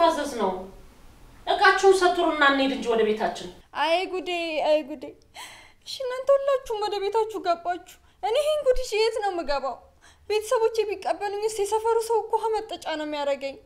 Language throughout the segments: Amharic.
ልታዘዝ ነው። እቃችሁን ሰቱሩና እንሂድ እንጂ ወደ ቤታችን። አይ ጉዴ፣ አይ ጉዴ። እሺ እናንተ ሁላችሁም ወደ ቤታችሁ ገባችሁ። እኔ ይህን ጉድ ይዤ የት ነው የምገባው? ቤተሰቦቼ ቢቀበሉኝ ስ የሰፈሩ ሰው እኮ ውሃ መጠጫ ነው የሚያደርገኝ።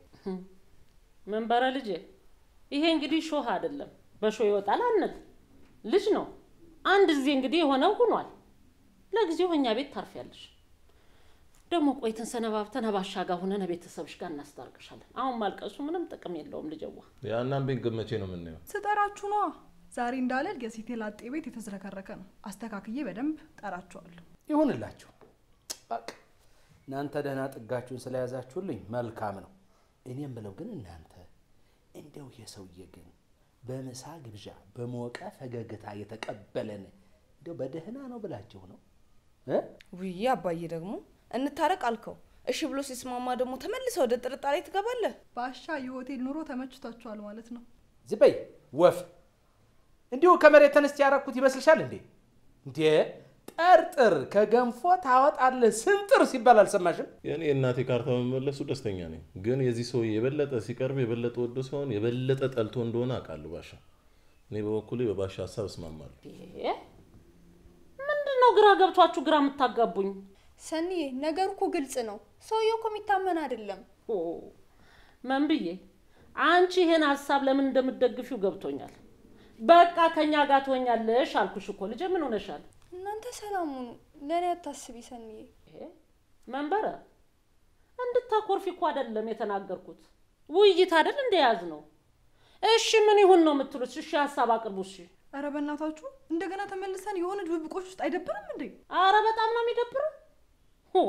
መንበረ ልጄ፣ ይሄ እንግዲህ ሾህ አይደለም፣ በሾህ ይወጣል አነት ልጅ ነው። አንድ ጊዜ እንግዲህ የሆነው ሆኗል። ለጊዜው እኛ ቤት ታርፊያለሽ። ደግሞ ቆይተን ሰነባብተን ባሻ ጋር ሆነን ቤተሰብሽ ጋር እናስታርቅሻለን። አሁን ማልቀሱ ምንም ጥቅም የለውም ልጀዋ። ያናን ቤት ግን መቼ ነው የምናየው? ስጠራችሁ ነዋ። ዛሬ እንዳለል የሴቴ ላጤ ቤት የተዝረከረከ ነው። አስተካክዬ በደንብ ጠራችኋለሁ። ይሁንላችሁ። በቃ እናንተ ደህና ጥጋችሁን ስለያዛችሁልኝ መልካም ነው። እኔም ብለው ግን እናንተ እንደው ይሄ ሰውዬ ግን በምሳ ግብዣ በሞቀ ፈገግታ የተቀበለን እንደው በደህና ነው ብላችሁ ነው እ? ውይ አባዬ ደግሞ እንታረቅ አልከው። እሺ ብሎ ሲስማማ ደግሞ ተመልሰ ወደ ጥርጣሬ ትገባለህ። ባሻ የሆቴል ኑሮ ተመችቷችኋል ማለት ነው። ዝም በይ ወፍ። እንዲሁ ከመሬት ተነስቼ ያረኩት ይመስልሻል እንዴ? እንዴ ጠርጥር ከገንፎ ታወጣለህ ስንጥር ሲባል አልሰማሽም? የእኔ የእናቴ ካርታ በመመለሱ ደስተኛ ነኝ። ግን የዚህ ሰው የበለጠ ሲቀርብ የበለጠ ወዶ ሲሆን የበለጠ ጠልቶ እንደሆነ አውቃለሁ ባሻ። እኔ በበኩሌ በባሻ ሀሳብ እስማማለሁ። ይሄ ምንድን ነው ግራ ገብቷችሁ ግራ የምታጋቡኝ? ሰኒዬ ነገሩ እኮ ግልጽ ነው። ሰውየው እኮ የሚታመን አይደለም። ኦ ምን ብዬ አንቺ ይሄን ሀሳብ ለምን እንደምትደግፊው ገብቶኛል። በቃ ከኛ ጋር ትሆኛለሽ አልኩሽ እኮ ልጄ። ምን ሆነሻል? እናንተ ሰላም ሁኑ፣ ለእኔ አታስቢ ሰኒዬ። ይሄ መንበረ እንድታኮርፊ እኮ አይደለም የተናገርኩት፣ ውይይት አይደል እንደያዝ ነው። እሺ ምን ይሁን ነው የምትሉት? እሺ ሀሳብ አቅርቡ። እሺ ኧረ በእናታችሁ እንደገና ተመልሰን የሆነ ድብብቆች ውስጥ አይደብርም እንዴ? አረ በጣም ነው የሚደብረው። ሆ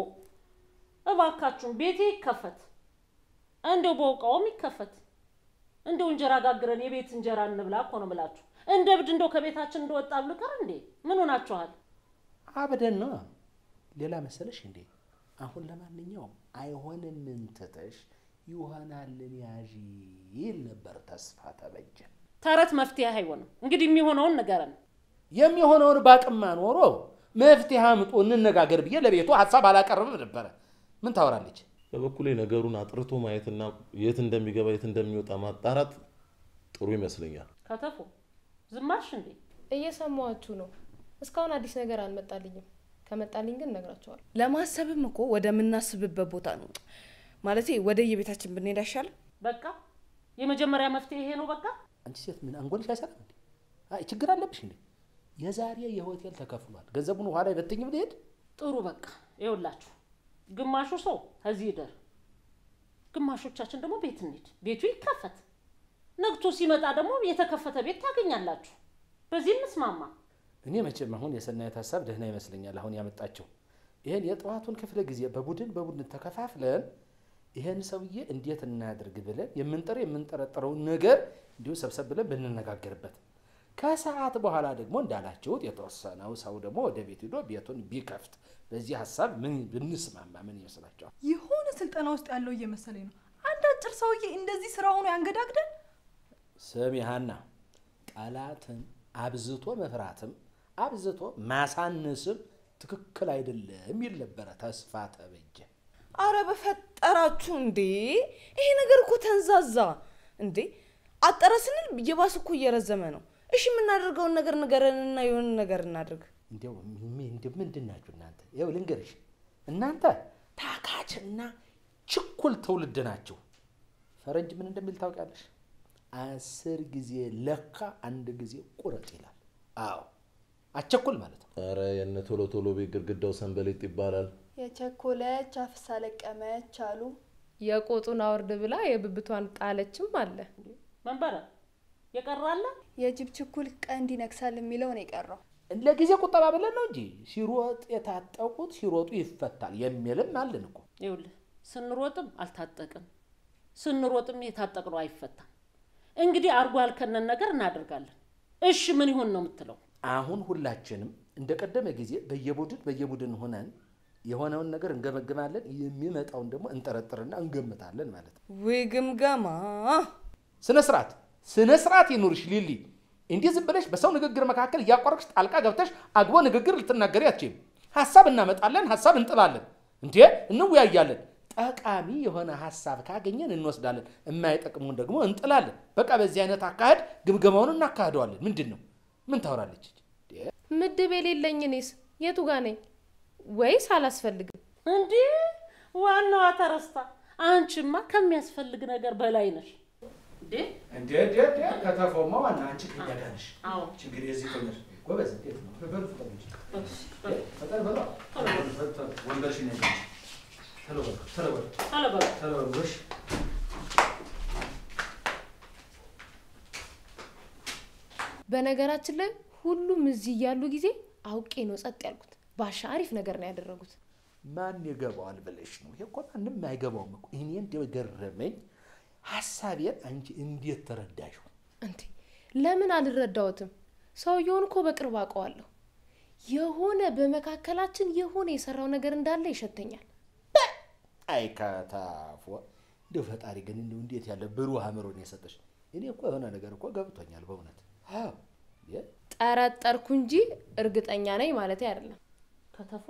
እባካችሁን ቤቴ ይከፈት፣ እንደው በውቃውም ይከፈት። እንደው እንጀራ ጋግረን የቤት እንጀራ እንብላ እኮ ነው ብላችሁ እንደ እብድ እንደው ከቤታችን እንደወጣ ብልቀር እንዴ ምን ሆናችኋል? አብደን ነው ሌላ መሰለሽ እንዴ? አሁን ለማንኛውም አይሆንም እንትተሽ ይሆናልን ያዢ ይል ነበር ተስፋ ተበጀ። ተረት መፍትሄ አይሆንም። እንግዲህ የሚሆነውን ንገረን። የሚሆነውን ባቅማ ኖሮ መፍትሄ አምጡ እንነጋገር ብዬ ለቤቱ ሀሳብ አላቀርብም ነበረ። ምን ታወራለች? በበኩሌ ነገሩን አጥርቶ ማየትና የት እንደሚገባ የት እንደሚወጣ ማጣራት ጥሩ ይመስለኛል። ከተፎ ዝማሽ እንዴ? እየሰማኋችሁ ነው። እስካሁን አዲስ ነገር አልመጣልኝም። ከመጣልኝ ግን እነግራቸዋለሁ። ለማሰብም እኮ ወደምናስብበት ቦታ ነው ማለቴ ወደ የቤታችን ብንሄድ አይሻልም? በቃ የመጀመሪያ መፍትሄ ይሄ ነው። በቃ አንቺ ሴት ምን አንጎልሽ አይሰራም እንዴ? አይ ችግር አለብሽ እንዴ? የዛሬ የሆቴል ተከፍሏል። ገንዘቡን ውሃ ላይ በትኝም ልሄድ ጥሩ በቃ ይኸውላችሁ፣ ግማሹ ሰው ከዚህ ይደር፣ ግማሾቻችን ደግሞ ቤት እንሂድ። ቤቱ ይከፈት። ነግቶ ሲመጣ ደግሞ የተከፈተ ቤት ታገኛላችሁ። በዚህ እንስማማ። እኔ መቼም አሁን የሰናየት ሀሳብ ደህና ይመስለኛል። አሁን ያመጣቸው ይህን የጠዋቱን ክፍለ ጊዜ በቡድን በቡድን ተከፋፍለን ይህን ሰውዬ እንዴት እናድርግ ብለን የምንጠር የምንጠረጠረውን ነገር እንዲሁ ሰብሰብ ብለን ብንነጋገርበት ከሰዓት በኋላ ደግሞ እንዳላችሁት የተወሰነው ሰው ደግሞ ወደ ቤት ሂዶ ቤቱን ቢከፍት በዚህ ሀሳብ ምን ብንስማማ ምን ይመስላችኋል? የሆነ ስልጠና ውስጥ ያለው እየመሰለኝ ነው። አንድ አጭር ሰውዬ እንደዚህ ስራ ሆኖ ያንገዳግደን። ስም ያህና ጠላትን አብዝቶ መፍራትም አብዝቶ ማሳነስም ትክክል አይደለም የሚል ነበረ ተስፋ ተበጀ። አረ በፈጠራችሁ እንዴ! ይሄ ነገር እኮ ተንዛዛ እንዴ! አጠረ ስንል የባስ እኮ እየረዘመ ነው። እሺ የምናደርገውን ነገር ንገረንና የሆነ ነገር እናድርግ። እንዲያው እንዲያው ምንድን ናችሁ እናንተ? ይኸው ልንገርሽ፣ እናንተ ታካችና ችኩል ትውልድ ናችሁ። ፈረንጅ ምን እንደሚል ታውቂያለሽ? አስር ጊዜ ለካ አንድ ጊዜ ቁረጥ ይላል። አዎ አቸኩል ማለት ነው። ኧረ የነ ቶሎ ቶሎ ቤት ግድግዳው ሰንበሌጥ ይባላል። የቸኮለች አፍሳ ለቀመች አሉ። የቆጡን አውርድ ብላ የብብቷን ጣለችም አለ። መንበረ የቀራለ የጅብ ችኩል ቀንድ ይነክሳል የሚለው ነው የቀረው። ለጊዜ ቁጠባ ብለን ነው እንጂ ሲሮጥ የታጠቁት ሲሮጡ ይፈታል የሚልም አለን እኮ። ይኸውልህ ስንሮጥም አልታጠቅም፣ ስንሮጥም የታጠቅነው አይፈታም። እንግዲህ አርጎ ያልከነን ነገር እናደርጋለን። እሺ ምን ይሁን ነው የምትለው? አሁን ሁላችንም እንደ ቀደመ ጊዜ በየቡድን በየቡድን ሆነን የሆነውን ነገር እንገመግማለን፣ የሚመጣውን ደግሞ እንጠረጥርና እንገምታለን ማለት ነው። ውይ ግምገማ! ስነ ስርዓት ስነ ስርዓት ይኑርሽ ሊሊ። እንዲህ ዝም ብለሽ በሰው ንግግር መካከል እያቋረጥሽ ጣልቃ ገብተሽ አግቦ ንግግር ልትናገሪ አትችይም። ሀሳብ እናመጣለን፣ ሀሳብ እንጥላለን፣ እንዴ እንወያያለን። ጠቃሚ የሆነ ሀሳብ ካገኘን እንወስዳለን፣ የማይጠቅሙን ደግሞ እንጥላለን። በቃ በዚህ አይነት አካሄድ ግምገማውን እናካሂደዋለን። ምንድን ነው ምን ታወራለች? ምድብ የሌለኝ እኔስ የቱ ጋ ነኝ? ወይስ አላስፈልግም? እንዲህ ዋናዋ ተረስታ። አንቺማ ከሚያስፈልግ ነገር በላይ ነሽ እንዴ? እንዴ እንዴ እንዴ ከተፎማ ዋና አንቺ ከያዳነሽ አዎ ችግር የዚህ ትምህርት ጎበዝ እንዴት ነው? በሉ ፍጠኑ እንጂ። ፈጠን በሉ። ወንበርሽን ያዥ እንጂ። ቶሎ በሉ ቶሎ በሉ አለበለ ቶሎ በሉ ጎሽ። በነገራችን ላይ ሁሉም እዚህ እያሉ ጊዜ አውቄ ነው ጸጥ ያልኩት። ባሻ አሪፍ ነገር ነው ያደረጉት። ማን ይገባዋል ብለሽ ነው? ይሄ እኮ ማንም አይገባውም እኮ። እኔ እንደው የገረመኝ ሀሳቤን አንቺ እንዴት ተረዳሽው? እንዴ ለምን አልረዳሁትም? ሰውየውን እኮ በቅርብ አውቀዋለሁ። የሆነ በመካከላችን የሆነ የሰራው ነገር እንዳለ ይሸተኛል። አይ ከታፎ እንደው ፈጣሪ ግን እንደው እንዴት ያለ ብሩህ አእምሮን የሰጠሽ። እኔ እኮ የሆነ ነገር እኮ ገብቶኛል በእውነት አዎ። የ- ጠረጠርኩ እንጂ እርግጠኛ ነኝ ማለት አይደለም። ከተፎ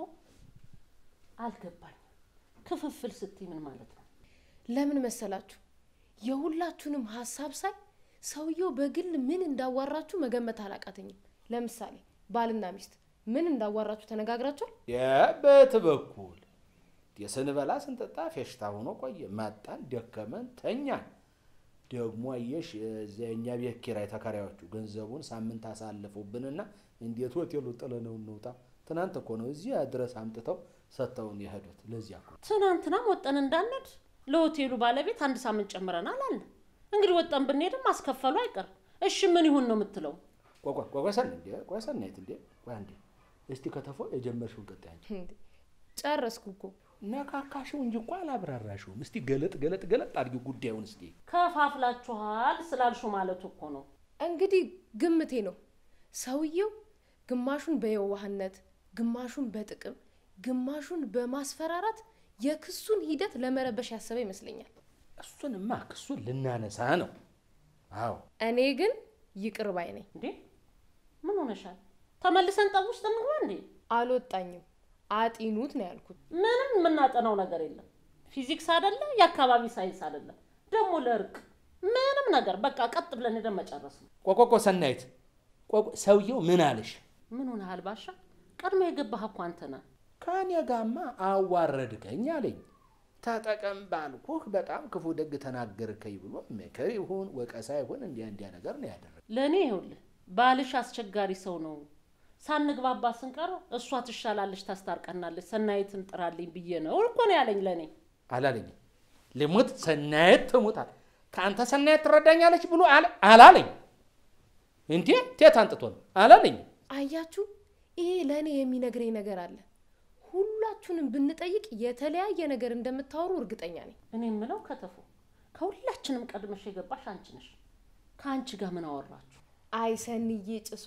አልገባኝም። ክፍፍል ስትይ ምን ማለት ነው? ለምን መሰላችሁ? የሁላችሁንም ሀሳብ ሳይ ሰውየው በግል ምን እንዳዋራችሁ መገመት አላቃተኝም። ለምሳሌ ባልና ሚስት ምን እንዳዋራችሁ ተነጋግራችኋል? የበት በኩል የስንበላ ስንጠጣ ፌሽታ ሆኖ ቆየ። መጣን፣ ደከመን፣ ተኛን። ደግሞ አየሽ እዚያ የእኛ ቤት ኪራይ ተከራዮቹ ገንዘቡን ሳምንት አሳልፉብንና እንዴት ሆቴሉ ጥለነው እንውጣ። ትናንት እኮ ነው እዚያ ድረስ አምጥተው ሰጥተውን የሄዱት። ለዚያ እኮ ትናንትናም ወጠን እንዳንድ ለሆቴሉ ባለቤት አንድ ሳምንት ጨምረናል አለ። እንግዲህ ወጠን ብንሄድም ማስከፈሉ አይቀርም። እሺ ምን ይሁን ነው የምትለው? ቆይ ቆይ ቆይ ሰን እንዴ ቆይ ሰናይት እንዴ ቆይ አንዴ እስቲ ከተፎ የጀመርሽውን ቀጣይ አንቺ እንዴ ጨረስኩ እኮ። ነካካሽው እንጂ እኮ አላብራራሽውም። እስቲ ገለጥ ገለጥ ገለጥ አድርጊው ጉዳዩን እስቲ ከፋፍላችኋል ስላልሹ ማለቱ እኮ ነው። እንግዲህ ግምቴ ነው። ሰውየው ግማሹን በየዋህነት፣ ግማሹን በጥቅም፣ ግማሹን በማስፈራራት የክሱን ሂደት ለመረበሽ ያሰበ ይመስለኛል። እሱንማ ክሱን ልናነሳ ነው። አዎ እኔ ግን ይቅር ባይ ነኝ። እንዴ ምን ሆነሻል? ተመልሰን ጠብ ውስጥ እንግባ እንዴ? አልወጣኝም። አጢኑት ነው ያልኩት። ምንም የምናጠናው ነገር የለም። ፊዚክስ አይደለ፣ የአካባቢ ሳይንስ አይደለ፣ ደግሞ ለእርቅ ምንም ነገር በቃ ቀጥ ብለን ሄደን መጨረስ ነው። ቆቆቆ ሰናይት ቆቆ ሰውየው ምን አለሽ? ምን ሆነሃል ባሻ? ቀድሞ የገባህ እኮ አንተ ነህ። ከኔ ጋማ አዋረድከኝ አለኝ። ተጠቀም ባልኩህ በጣም ክፉ ደግ ተናገርከኝ ብሎ ምክር ይሁን ወቀሳ ይሁን እንዲያ እንዲያ ነገር ነው ያደረገ። ለእኔ ይኸውልህ ባልሽ አስቸጋሪ ሰው ነው። ሳንግባባ ስንቀር እሷ ትሻላለች፣ ታስታርቀናለች፣ ሰናይትን ጥራልኝ ብዬ ነው እኮ ነው ያለኝ ለእኔ። አላለኝም። ልሙት ሰናየት ትሙታል። ከአንተ ሰናየት ትረዳኛለች ብሎ አለ- አላለኝ። እንዴ ቴት አንጥቶ ነው አላለኝም። አያችሁ፣ ይሄ ለእኔ የሚነግረኝ ነገር አለ። ሁላችሁንም ብንጠይቅ የተለያየ ነገር እንደምታወሩ እርግጠኛ ነኝ። እኔ የምለው ከተፉ ከሁላችንም ቀድመሽ የገባሽ አንቺ ነሽ። ከአንቺ ጋር ምን አወራችሁ? አይሰንዬ ጭሷ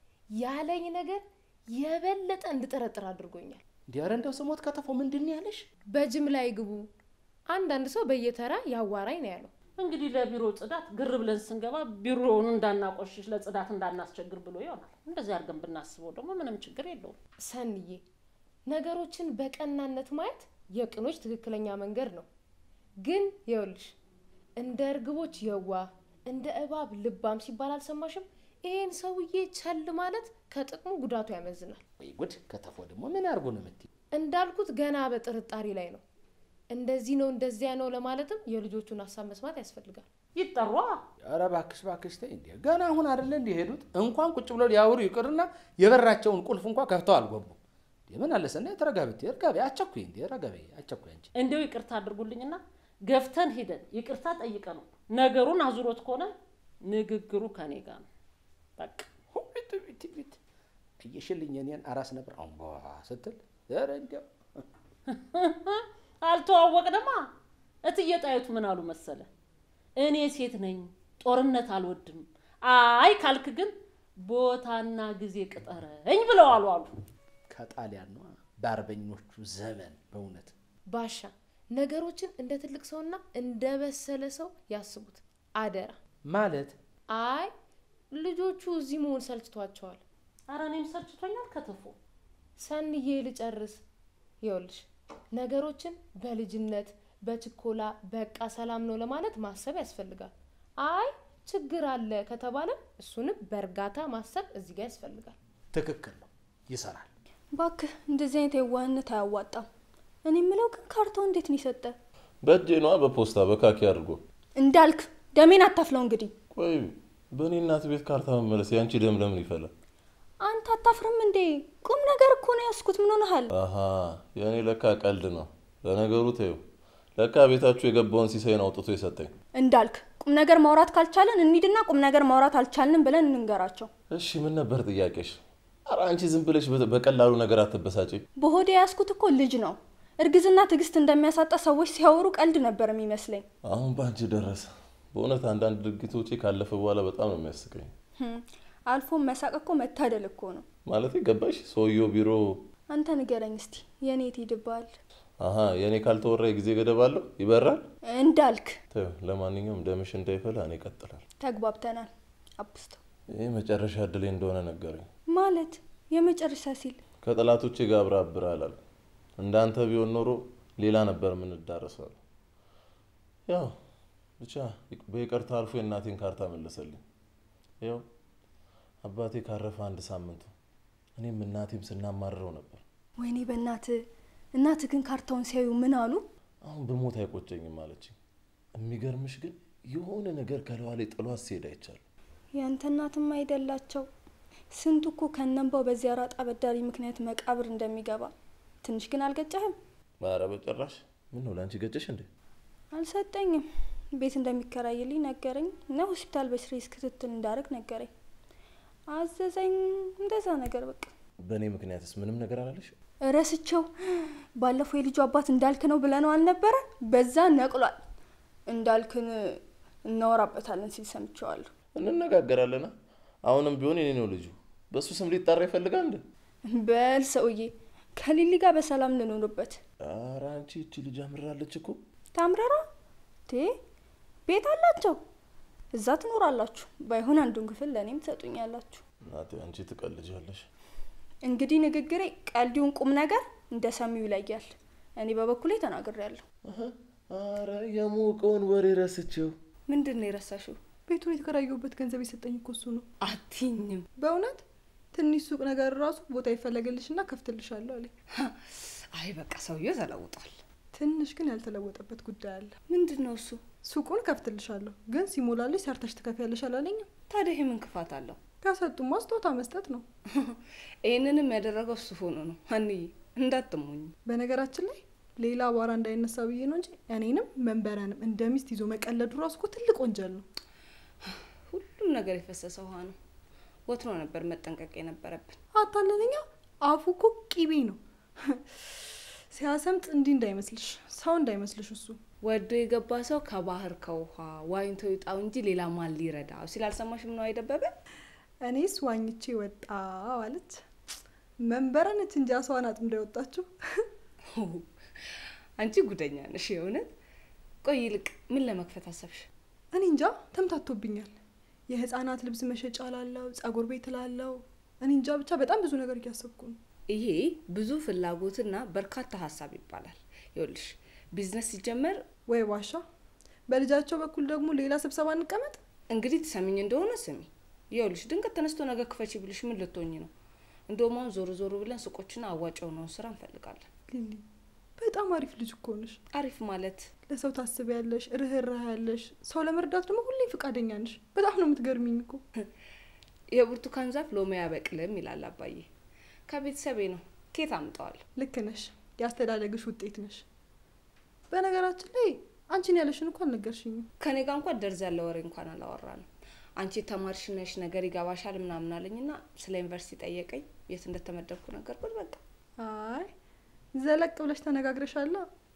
ያለኝ ነገር የበለጠ እንድጠረጥር አድርጎኛል። እንዲ ኧረ እንደው ስሞት ከተፎ ምንድን ነው ያለሽ? በጅምላ ይግቡ። አንዳንድ ሰው በየተራ ያዋራኝ ነው ያለው። እንግዲህ ለቢሮ ጽዳት ግር ብለን ስንገባ ቢሮውን እንዳናቆሽሽ ለጽዳት እንዳናስቸግር ብሎ ይሆናል። እንደዚህ አድርገን ብናስበው ደግሞ ምንም ችግር የለውም። ሰንዬ ነገሮችን በቀናነት ማየት የቅኖች ትክክለኛ መንገድ ነው። ግን ይኸውልሽ እንደ እርግቦች የዋህ እንደ እባብ ልባም ሲባል አልሰማሽም? ይሄን ሰውዬ ቸል ማለት ከጥቅሙ ጉዳቱ ያመዝናል። ወይ ጉድ! ከተፎ ደግሞ ምን አድርጎ ነው የምትይው? እንዳልኩት ገና በጥርጣሬ ላይ ነው። እንደዚህ ነው እንደዚያ ነው ለማለትም የልጆቹን ሀሳብ መስማት ያስፈልጋል። ይጠሯ ኧረ እባክሽ እባክሽ ተይ እንዴ! ገና አሁን አይደለ እንዲህ ሄዱት እንኳን ቁጭ ብለው ሊያወሩ ይቅርና የበራቸውን ቁልፍ እንኳን ከፍተው አልገቡም። እንዴ ምን አለ ሰናይ ተረጋብት እርጋቤ አቸኩይ እንዴ ረጋቤ አቸኩይ አንቺ እንዲያው ይቅርታ አድርጉልኝና ገፍተን ሄደን ይቅርታ ጠይቀ ነው ነገሩን አዙሮት ከሆነ ንግግሩ ከኔ ጋር ነው። በቃ ሁት ቢት ቢት አየሽልኝ እኔን አራስ ነበር አሁን በዋ ስትል ኧረ እንዲያው አልተዋወቅንማ። እትዬ ጣይቱ ምን አሉ መሰለ፣ እኔ ሴት ነኝ ጦርነት አልወድም፣ አይ ካልክ ግን ቦታና ጊዜ ቅጠረኝ ብለዋሉ አሉ። ከጣሊያን ነው በአርበኞቹ ዘመን በእውነት ባሻ ነገሮችን እንደ ትልቅ ሰውና እንደ በሰለ ሰው ያስቡት አደራ። ማለት አይ ልጆቹ እዚህ መሆን ሰልችቷቸዋል። አረ እኔም ሰልችቶኛል ከተፎ። ሰንዬ ልጨርስ። ይኸውልሽ ነገሮችን በልጅነት በችኮላ በቃ ሰላም ነው ለማለት ማሰብ ያስፈልጋል። አይ ችግር አለ ከተባለ እሱንም በእርጋታ ማሰብ እዚህ ጋር ያስፈልጋል። ትክክል ነው፣ ይሰራል። ባክህ እንደዚህ አይነት የዋህነት አያዋጣም። እኔ የምለው ግን ካርታው እንዴት ነው የሰጠ? በእጄ ነዋ በፖስታ በካኪ አድርጎ። እንዳልክ ደሜን አታፍለው እንግዲህ። ቆይ በእኔ እናት ቤት ካርታ መመለስ የአንቺ ደም ለምን ይፈላል? አንተ አታፍርም እንዴ? ቁም ነገር እኮ ነው ያስኩት። ምን ሆነሃል? አሀ የእኔ ለካ ቀልድ ነው። ለነገሩ ተይው፣ ለካ ቤታችሁ የገባውን ሲሳይን አውጥቶ የሰጠኝ። እንዳልክ ቁም ነገር ማውራት ካልቻለን እንሂድና ቁም ነገር ማውራት አልቻልንም ብለን እንንገራቸው። እሺ ምን ነበር ጥያቄሽ? ኧረ አንቺ ዝም ብለሽ በ- በቀላሉ ነገር አትበሳጪ። በሆዴ ያስኩት እኮ ልጅ ነው። እርግዝና ትዕግስት እንደሚያሳጣ ሰዎች ሲያወሩ ቀልድ ነበር የሚመስለኝ። አሁን በአንቺ ደረሰ። በእውነት አንዳንድ ድርጊቶቼ ካለፈ በኋላ በጣም ነው የሚያስቀኝ። ህም፣ አልፎም መሳቅ እኮ መታደል እኮ ነው። ማለት ገባሽ? ሰውየው ቢሮ አንተ ንገረኝ እስቲ የኔ የት ይድባል? አሀ የእኔ ካልተወራ የጊዜ ገደብ አለው ይበራል። እንዳልክ ተይው፣ ለማንኛውም ደምሽ እንዳይፈላ እኔ እቀጥላለሁ። ተግባብተናል። አብስተው ይህ መጨረሻ እድሌ እንደሆነ ነገረኝ። ማለት የመጨረሻ ሲል ከጠላቶቼ ጋር አብረህ አብረሃል አለ። እንዳንተ ቢሆን ኖሮ ሌላ ነበር የምንዳረሰው አለ። ያው ብቻ በይቅርታ አልፎ የእናቴን ካርታ መለሰልኝ። ያው አባቴ ካረፈ አንድ ሳምንቱ እኔም እናቴም ስናማርረው ነበር። ወይኔ በእናት እናት ግን ካርታውን ሲያዩ ምን አሉ? አሁን በሞት አይቆጨኝም አለችኝ። የሚገርምሽ ግን የሆነ ነገር ከለዋ ላይ ጥሏት ሲሄድ አይቻለሁ። ያንተ እናትም አይደላቸው። ስንቱ እኮ ከነንባው በዚያ ራጣ በዳሪ ምክንያት መቃብር እንደሚገባ ትንሽ ግን አልገጨህም? ኧረ በጭራሽ። ምን ነው ለአንቺ ገጨሽ እንዴ? አልሰጠኝም። ቤት እንደሚከራይልኝ ነገረኝ እና ሆስፒታል በስሬስ ክትትል እንዳደርግ ነገረኝ። አዘዘኝ እንደዛ ነገር በቃ በእኔ ምክንያትስ ምንም ነገር አላለሽ? ረስቸው። ባለፈው የልጁ አባት እንዳልክ ነው ብለነው አልነበረ? በዛ ነቅሏል። እንዳልክን እናወራበታለን ሲል ሰምቼዋለሁ። እንነጋገራለና አሁንም ቢሆን የኔ ነው ልጁ። በእሱ ስም ሊጠራ ይፈልጋል እንዴ? በል ሰውዬ ከሊሊ ጋር በሰላም ልኖርበት። ኧረ አንቺ እቺ ልጅ አምራለች እኮ። ታምረራ ቴ ቤት አላቸው፣ እዛ ትኖራላችሁ። ባይሆን አንዱን ክፍል ለእኔም ትሰጡኛላችሁ። እናቴ አንቺ ትቀልጃለሽ። እንግዲህ ንግግሬ ቀልዲውን ቁም ነገር እንደ ሰሚው ይለያል። እኔ በበኩሌ ተናግሬያለሁ። አረ የሞቀውን ወሬ ረስቼው። ምንድን ነው የረሳሽው? ቤቱን የተከራየሁበት ገንዘብ የሰጠኝ እኮ እሱ ነው። አትኝም። በእውነት ትንሽ ሱቅ ነገር ራሱ ቦታ ይፈለግልሽና ከፍትልሻለሁ አለኝ። አይ በቃ ሰውየው ተለውጧል። ትንሽ ግን ያልተለወጠበት ጉዳይ አለ። ምንድን ነው እሱ? ሱቁን ከፍትልሻለሁ ግን ሲሞላልሽ ሰርተሽ ትከፍያለሽ አላለኝም። ታዲያ ይህ ምን ክፋት አለው? ከሰጡማ ስጦታ መስጠት ነው። ይህንንም ያደረገው እሱ ሆኖ ነው። አንዬ እንዳትሞኝ። በነገራችን ላይ ሌላ አቧራ እንዳይነሳ ብዬ ነው እንጂ እኔንም መንበረንም እንደ ሚስት ይዞ መቀለዱ ራሱ እኮ ትልቅ ወንጀል ነው። ሁሉም ነገር የፈሰሰ ውሃ ነው። ወትሮ ነበር መጠንቀቅ የነበረብን። አታለለኛ አፉ እኮ ቂቤ ነው። ሲያሰምጥ እንዲህ እንዳይመስልሽ፣ ሰው እንዳይመስልሽ እሱ ወዶ የገባ ሰው ከባህር ከውሃ ዋኝቶ ይውጣው እንጂ ሌላ ማን ሊረዳው ሲል አልሰማሽም ነው አይደበበ? እኔስ ዋኝቼ ወጣ አለች። መንበረነች እንጂ አስዋን አጥምዳ የወጣችው። አንቺ ጉደኛ ነሽ የእውነት። ቆይ ይልቅ ምን ለመክፈት አሰብሽ? እኔ እንጃ ተምታቶብኛል። የህፃናት ልብስ መሸጫ ላለው፣ ጸጉር ቤት ላለው፣ እኔ እንጃ ብቻ በጣም ብዙ ነገር እያሰብኩ ነው። ይሄ ብዙ ፍላጎትና በርካታ ሀሳብ ይባላል። ይኸውልሽ ቢዝነስ ሲጀመር ወይ ዋሻ፣ በልጃቸው በኩል ደግሞ ሌላ ስብሰባ እንቀመጥ። እንግዲህ ትሰሚኝ እንደሆነ ስሚ። ይኸውልሽ ድንገት ተነስቶ ነገ ክፈቺ ብልሽ ምን ልትሆኝ ነው? እንደውም አሁን ዞሮ ዞሮ ብለን ሱቆችና አዋጭ የሆነውን ስራ እንፈልጋለን። ሊሊ በጣም አሪፍ ልጅ እኮ ነሽ። አሪፍ ማለት ለሰው ታስቢያለሽ፣ ርህራህ ያለሽ፣ ሰው ለመርዳት ደግሞ ሁሌ ፈቃደኛ ነሽ። በጣም ነው የምትገርሚኝ እኮ። የብርቱካን ዛፍ ሎሚ አያበቅልም ይላል አባዬ። ከቤተሰቤ ነው። ኬት አምጠዋል? ልክ ነሽ፣ የአስተዳደግሽ ውጤት ነሽ። በነገራችን ላይ አንቺን ያለሽን እኮ አልነገርሽኝም። ከኔ ጋር እንኳን ደርዝ ያለ ወሬ እንኳን አላወራንም። አንቺ ተማሪሽ ነሽ ነገር ይገባሻል ምናምን አለኝና ስለ ዩኒቨርሲቲ ጠየቀኝ። የት እንደተመደብኩ ነገርኩት። በቃ አይ ዘለቅ ብለሽ ተነጋግረሻላ።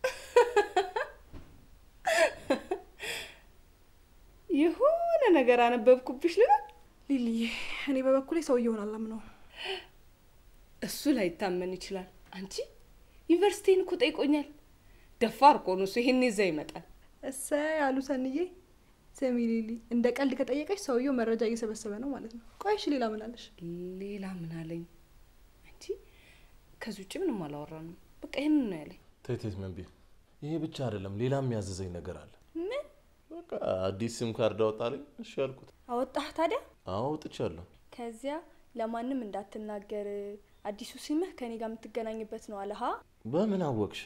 የሆነ ነገር አነበብኩብሽ ልበል። ሊሊዬ እኔ በበኩሌ ሰውየውን አላምነውም። እሱ ላይታመን ይችላል። አንቺ ዩኒቨርሲቲን እኮ ጠይቆኛል። ደፋር እኮ ነው እሱ። ይሄኔ እዛ ይመጣል። እሰይ አሉ ሰንዬ። ስሚ ሊሊ፣ እንደ ቀልድ ከጠየቀች ሰውየው መረጃ እየሰበሰበ ነው ማለት ነው። ቆይሽ ሌላ ምን አለሽ? ሌላ ምን አለኝ? አንቺ ከዚህ ውጭ ምንም አላወራንም። በቃ ይህንን ነው ያለኝ። ተይ ተይ መንቢ፣ ይሄ ብቻ አይደለም፣ ሌላም ያዘዘኝ ነገር አለ። ምን በቃ አዲስ ሲም ካርድ አወጣልኝ። እሺ ያልኩት። አወጣህ ታዲያ? አዎ አውጥቻለሁ። ከዚያ ለማንም እንዳትናገር አዲሱ ሲምህ ከኔ ጋር የምትገናኝበት ነው አለሃ። በምን አወቅሽ?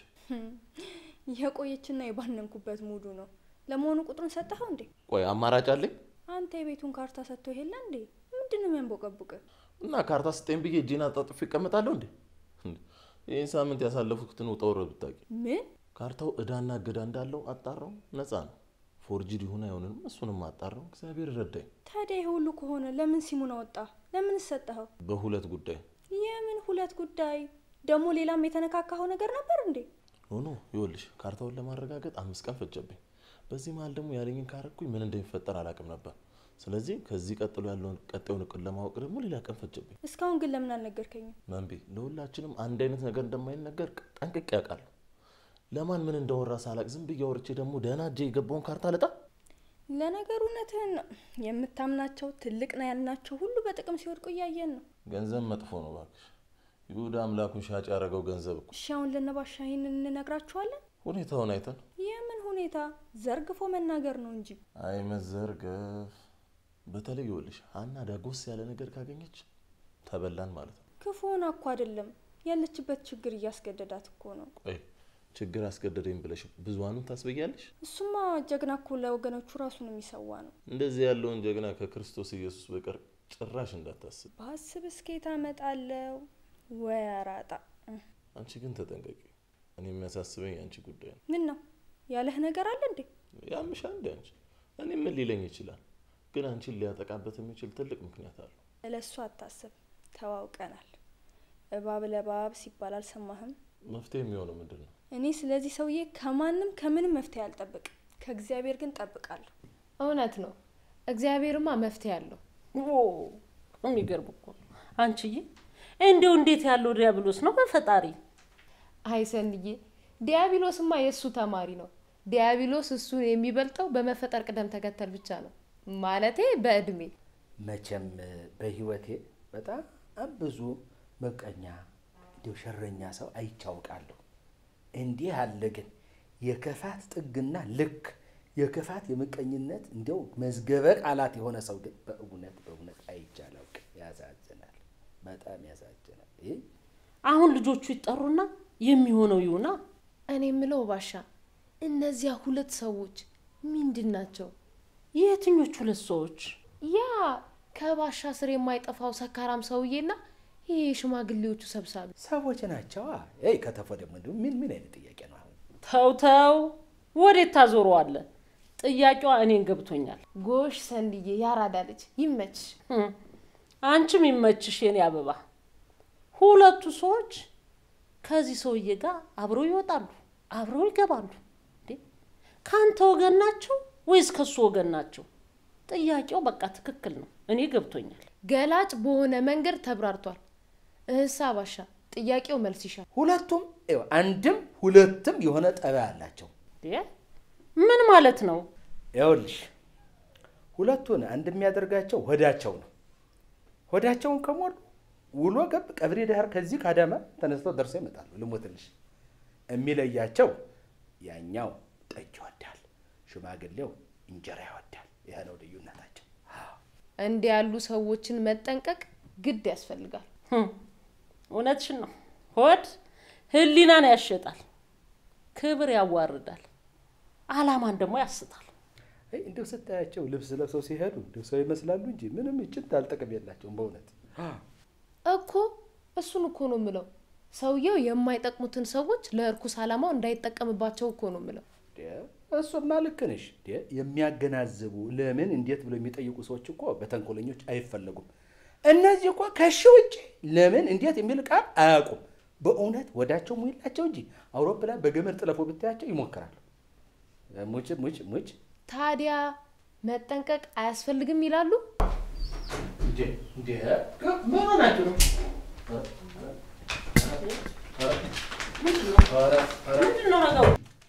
የቆየችና የባነንኩበት ሙዱ ነው። ለመሆኑ ቁጥሩን ሰጠኸው እንዴ? ቆይ አማራጭ አለኝ አንተ የቤቱን ካርታ ሰጥቶ የለ እንዴ? ምንድን ነው የሚያንቦቀቡቅ? እና ካርታ ስጠኝ ብዬ እጄን አጣጥፌ እቀመጣለሁ እንዴ? እንዴ! ይህን ሳምንት ያሳለፉትን ውጣ ውረድ ብታውቂ። ምን ካርታው እዳና እገዳ እንዳለው አጣራው፣ ነፃ ነው። ፎርጅድ ይሁን አይሆንንም እሱንም አጣራው። እግዚአብሔር ረዳኝ። ታዲያ ይሄ ሁሉ ከሆነ ለምን ሲሙን አወጣ? ለምን ሰጠኸው? በሁለት ጉዳይ የምን ሁለት ጉዳይ ደግሞ? ሌላም የተነካካኸው ነገር ነበር እንዴ? ሆኖ ይኸውልሽ፣ ካርታውን ለማረጋገጥ አምስት ቀን ፈጀብኝ። በዚህ መሀል ደግሞ ያለኝን ካረኩኝ ምን እንደሚፈጠር አላውቅም ነበር። ስለዚህ ከዚህ ቀጥሎ ያለውን ቀጣዩን እቅድ ለማወቅ ደግሞ ሌላ ቀን ፈጀብኝ። እስካሁን ግን ለምን አልነገርከኝም? መንቤ ለሁላችንም አንድ አይነት ነገር እንደማይነገር ጠንቅቄ ያውቃለሁ። ለማን ምን እንዳወራ ሳላቅ ዝም ብዬ አውርቼ ደግሞ ደህና እጄ የገባውን ካርታ ልጣ። ለነገሩ እውነትህን ነው። የምታምናቸው ትልቅ ነው ያልናቸው ሁሉ በጥቅም ሲወድቁ እያየን ነው። ገንዘብ መጥፎ ነው እባክሽ። ይሁዳ አምላኩን ሻጭ ያደረገው ገንዘብ እኮ። እሺ አሁን ለነባሻ ይህንን እንነግራችኋለን? ሁኔታውን አይተን የምን ሁኔታ? ዘርግፎ መናገር ነው እንጂ አይ መዘርገፍ። በተለይ ይኸውልሽ ሀና ዳጎስ ያለ ነገር ካገኘች ተበላን ማለት ነው። ክፉ ሆና እኮ አይደለም ያለችበት ችግር እያስገደዳት እኮ ነው። ቆይ ችግር አስገደደኝ ብለሽ ብዙሃኑን ታስበያለሽ? እሱማ ጀግና እኮ ለወገኖቹ ራሱን የሚሰዋ ነው። እንደዚህ ያለውን ጀግና ከክርስቶስ ኢየሱስ በቀር ጭራሽ እንዳታስብ። በሀስብ እስኬት አመጣለው ወይ አራጣ። አንቺ ግን ተጠንቀቂ። እኔ የሚያሳስበኝ የአንቺ ጉዳይ ነው። ምን ነው ያለህ ነገር አለ እንዴ? ያምሻ እንደ አንቺ እኔ ምን ሊለኝ ይችላል? ግን አንቺን ሊያጠቃበት የሚችል ትልቅ ምክንያት አለው። ለእሱ አታስብ፣ ተዋውቀናል። እባብ ለእባብ ሲባል አልሰማህም? መፍትሄ የሚሆነው ምንድን ነው? እኔ ስለዚህ ሰውዬ ከማንም ከምንም መፍትሄ አልጠብቅም። ከእግዚአብሔር ግን ጠብቃለሁ። እውነት ነው። እግዚአብሔርማ መፍትሄ አለው። ኦ የሚገርም እኮ ነው። አንቺዬ እንዲሁ እንዴት ያለው ዲያብሎስ ነው በፈጣሪ አይ ሰንዬ፣ ዲያብሎስማ የእሱ ተማሪ ነው። ዲያብሎስ እሱን የሚበልጠው በመፈጠር ቅደም ተከተል ብቻ ነው። ማለቴ በእድሜ መቼም በህይወቴ በጣም ብዙ ምቀኛ እንዲሁ ሸረኛ ሰው አይቻውቃለሁ። እንዲህ ያለ ግን የክፋት ጥግና ልክ የክፋት የምቀኝነት እንዲያው መዝገበ ቃላት የሆነ ሰው ግን በእውነት በእውነት አይቼ አላውቅም። ያሳዝናል፣ በጣም ያሳዝናል። ይህ አሁን ልጆቹ ይጠሩና የሚሆነው ይሁና። እኔ የምለው ባሻ፣ እነዚያ ሁለት ሰዎች ምንድን ናቸው? የትኞቹ ሁለት ሰዎች? ያ ከባሻ ስር የማይጠፋው ሰካራም ሰውዬና ይህ የሽማግሌዎቹ ሰብሳቢ ሰዎች ናቸዋ። ይ ከተፎ ደግሞ እንዲሁ ምን ምን አይነት ጥያቄ ነው አሁን? ተው ተው፣ ወዴት ታዞረዋለህ? ጥያቄዋ እኔን ገብቶኛል። ጎሽ ሰንድዬ፣ ያራዳ ልጅ ይመችሽ። ህም፣ አንቺም ይመችሽ የኔ አበባ። ሁለቱ ሰዎች ከዚህ ሰውዬ ጋር አብረው ይወጣሉ፣ አብረው ይገባሉ። እንዴ ከአንተ ወገን ናቸው ወይስ ከሱ ወገን ናቸው? ጥያቄው በቃ ትክክል ነው፣ እኔ ገብቶኛል። ገላጭ በሆነ መንገድ ተብራርቷል። እህሳ ባሻ፣ ጥያቄው መልስ ይሻል። ሁለቱም ይኸው አንድም ሁለትም የሆነ ጠባይ አላቸው። እንዴ ምን ማለት ነው? ይኸውልሽ ሁለቱን አንድ የሚያደርጋቸው ሆዳቸው ነው። ሆዳቸውን ከሞሉ ውሎ ገብ ቀብሪ ዳህር ከዚህ ከአዳማ ተነስተው ደርሰው ይመጣሉ። ልሞትልሽ የሚለያቸው ያኛው ጠጅ ይወዳል፣ ሽማግሌው እንጀራ ይወዳል። ይሄ ነው ልዩነታቸው። እንዲህ ያሉ ሰዎችን መጠንቀቅ ግድ ያስፈልጋል። ህም፣ እውነትሽን ነው። ሆድ ህሊናን ያሸጣል፣ ክብር ያዋርዳል፣ አላማን ደግሞ ያስታል። አይ እንደው ስታያቸው ልብስ ለብሰው ሲሄዱ እንደው ሰው ይመስላሉ እንጂ ምንም እጭት አልጠቅም የላቸውም በእውነት እኮ እሱን እኮ ነው ምለው። ሰውየው የማይጠቅሙትን ሰዎች ለእርኩስ ዓላማው እንዳይጠቀምባቸው እኮ ነው ምለው። እሱማ ልክ ነሽ። የሚያገናዝቡ ለምን እንዴት ብለው የሚጠይቁ ሰዎች እኮ በተንኮለኞች አይፈለጉም። እነዚህ እኮ ከሺ ውጭ ለምን እንዴት የሚል ቃል አያውቁም። በእውነት ወዳቸው ሙይላቸው እንጂ አውሮፕላን በገመድ ጥለፎ ብታያቸው ይሞክራሉ። ሙጭ ሙጭ ሙጭ ታዲያ መጠንቀቅ አያስፈልግም ይላሉ። ምን ሆናችሁ ነው? ምንድን ነው ነገሩ?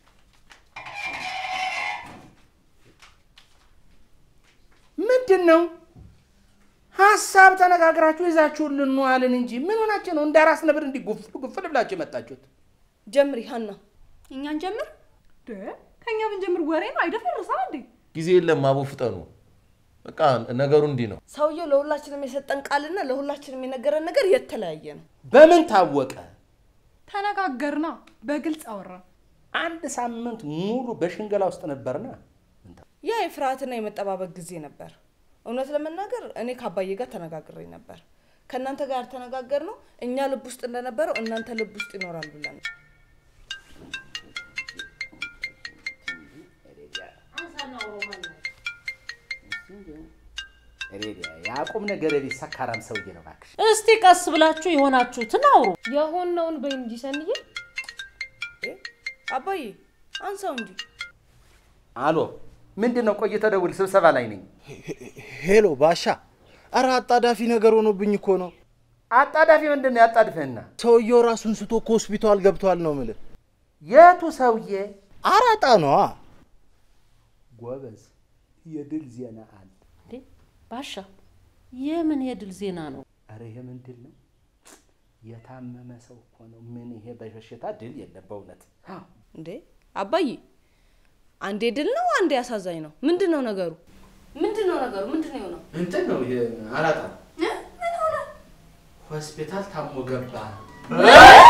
ምንድን ነው ሀሳብ ተነጋግራችሁ ይዛችሁን ልንዋልን እንጂ ምን ሆናችሁ ነው? እንደ አራስ ነብር እንዲህ ጉፍል ጉፍል ብላችሁ የመጣችሁት? ጀምሪ ሀና። እኛን ጀምር። ከእኛ ብንጀምር ወሬ ነው አይደፈርሳ እንዴ? ጊዜ የለም አቦ ፍጠኑ። በቃ ነገሩ እንዲህ ነው። ሰውየው ለሁላችንም የሰጠን ቃልና ለሁላችንም የነገረን ነገር የተለያየ ነው። በምን ታወቀ? ተነጋገርና በግልጽ አወራን። አንድ ሳምንት ሙሉ በሽንገላ ውስጥ ነበርና ያ የፍርሃትና የመጠባበቅ ጊዜ ነበር። እውነት ለመናገር እኔ ከአባዬ ጋር ተነጋግሬ ነበር። ከእናንተ ጋር ተነጋገር ነው እኛ ልብ ውስጥ እንደነበረው እናንተ ልብ ውስጥ ይኖራል ብለን ነው። ያዕቆብ ነገር ቢስ ሰካራም ሰውዬ ነው እባክሽ። እስቲ ቀስ ብላችሁ የሆናችሁትን አውሩ። የሆነውን በይ እንጂ ሰንዬ። እ? አባዬ አንሳው እንጂ አሎ ምንድን ነው? ቆይ ተደውል፣ ስብሰባ ላይ ነኝ። ሄሎ ባሻ፣ አረ አጣዳፊ ነገር ሆኖብኝ እኮ ነው። አጣዳፊ ምንድን ነው? ያጣድፍህና ሰውየው ራሱን ስቶ ከሆስፒታል ገብቷል ነው ምልህ። የቱ ሰውዬ? አራጣ ነዋ። ጎበዝ፣ የድል ዜና አለ። እንዴ ባሻ፣ የምን የድል ዜና ነው? አረ ይሄ ምንድን ነው? የታመመ ሰው እኮ ነው። ምን ይሄ በበሽታ ድል የለም በእውነት እንዴ አባዬ፣ አንዴ ድል ነው አንዴ አሳዛኝ ነው። ምንድን ነው ነገሩ? ምንድን ነው ነገሩ? ምንድን ነው የሆነው? እንትን ነው ይሄ አራጣ ሆስፒታል ታሞ ገባ። ምን?